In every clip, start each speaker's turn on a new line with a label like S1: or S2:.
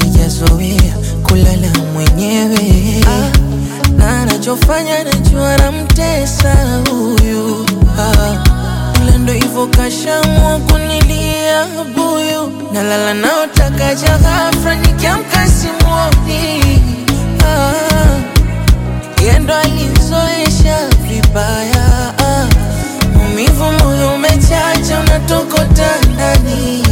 S1: hajazoea kulala mwenyewe ah, na anachofanya najua namtesa huyu ah, ila ndo hivyo kashamua kunilia buyu nalala naotakaja ghafra nikiamka simuoni ah, yendo alizoesha vibaya ah, maumivu moyo umechacha unatokota ndani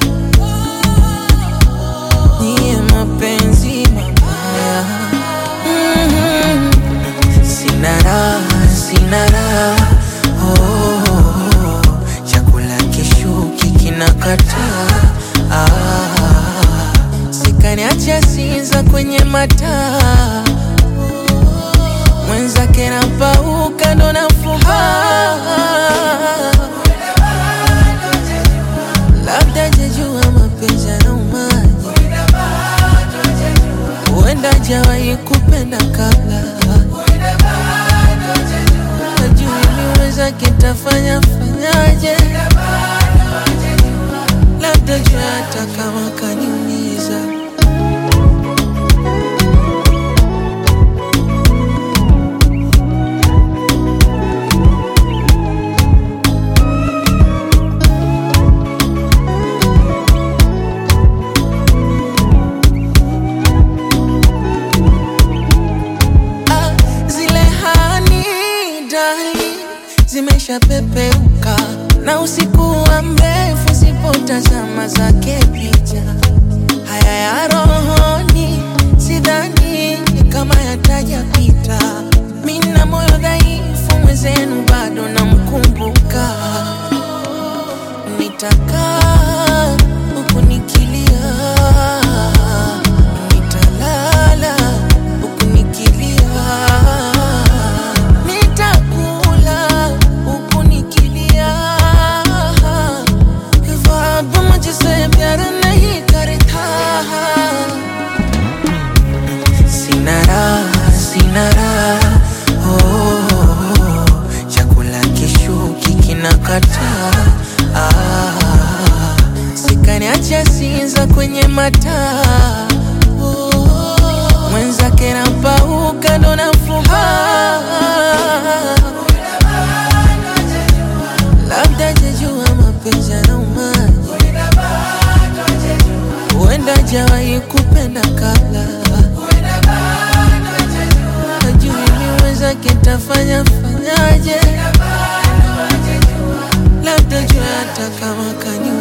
S1: niye mapenzi mabaya mm-hmm. sina raha sina raha oh, oh, oh. chakula kishuki kinakataa ah, sikaniacha sinza kwenye mataa mwenzake napauka ndo nafuba labda jejua mapenzi yanaumaji huenda jawahi kupenda kabla najui niweza kitafanya fanyaje labda jua hata kama kaniumiza Ah, zile hani dali zimeshapepeuka na usiku wa mrefu sipotazama zake picha haya ya rohoni sidhani kama yatajapita mina moyo dhaifu mwezenu bado namkumbuka nitakaa huku nikilia nitalala huku nikilia nitakula huku nikilia ख्वाब मुझसे प्यार नहीं करता sina raha sina raha oh, oh, oh. chakula kishuki kinakataa ah, sikaniacha sinza kwenye mataa oh, mwenzake napauka ndo nafuba labda jejua mapenzi yanaumaji huenda jawahi kupenda kabla najui niweza kitafanya fanyaje labda jua hata kama kaniu